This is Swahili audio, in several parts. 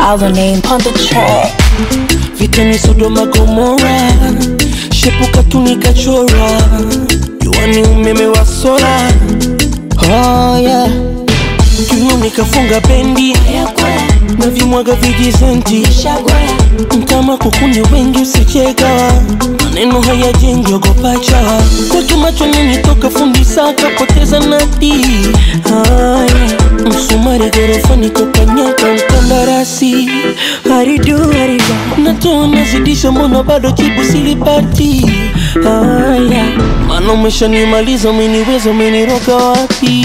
Our name on the track. vita ni Sodoma Gomora, shepuka tu nikachora, jua ni umeme wa sola. Oh yeah, kiuno nikafunga bendi na vimwaga vijizenti mtama kukuni wengi usicheka maneno hayajengi ogopa chawa kwake macho ninitoka fundi saka poteza nati haya msumari gorofani kokanyaka mkandarasi haridu haridu natoa nazidisha mbona bado jibu silipati haya mana umeshanimaliza umeniweza umeniroga wapi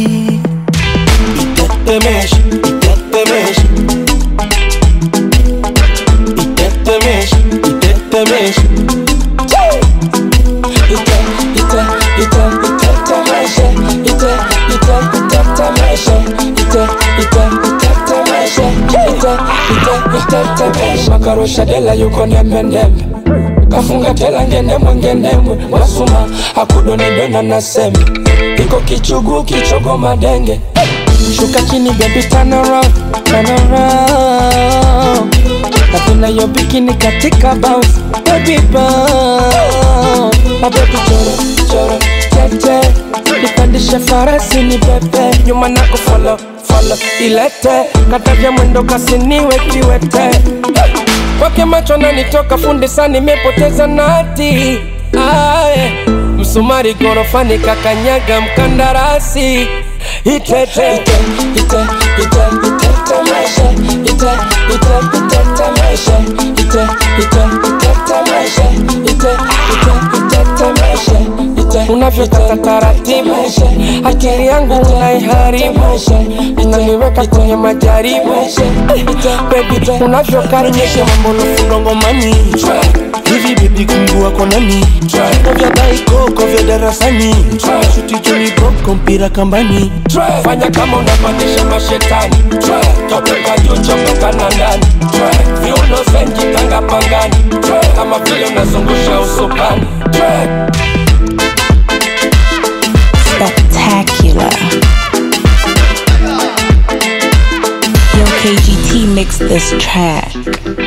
itetemesha itetemesha itetemesha itetemesha ite ite ite itetemesha ite ite itetemesha ite ite itetemesha ite ite itetemesha makarusha dela yuko ndembe ndembe kafunga tela ngendemwe ngendemwe wasuma akudonedona na sembe iko kichugu kichogo madenge shuka chini baby turn around turn around napenda yo bikini katika bounce baby bounce my baby choro choro tete nipandishe farasi ni pepe nyuma nako follow follow ilete katavya mwendo kasiniwe kiwete kwake macho nanitoka fundi sana nimepoteza nati aye msumari gorofani kakanyaga mkandarasi itete ite ite ite itetemeshe ite ite itetemeshe ite ite itetemeshe ite ite itetemeshe ite unavyotaka taratibu akili yangu unaiharibu unaniweka kwenye majaribu baby unavyokaribisha mambo nafundongomani hivi bibi kungua konani viko vya daikoko vya darasani shuti juni boko mpira kambani fanya kama unapandisha mashetani topeka juu chomoka na ndani viuno zenji tanga pangani kama vile unazungusha usukani Spectacular. Yo, KGT mixed this track.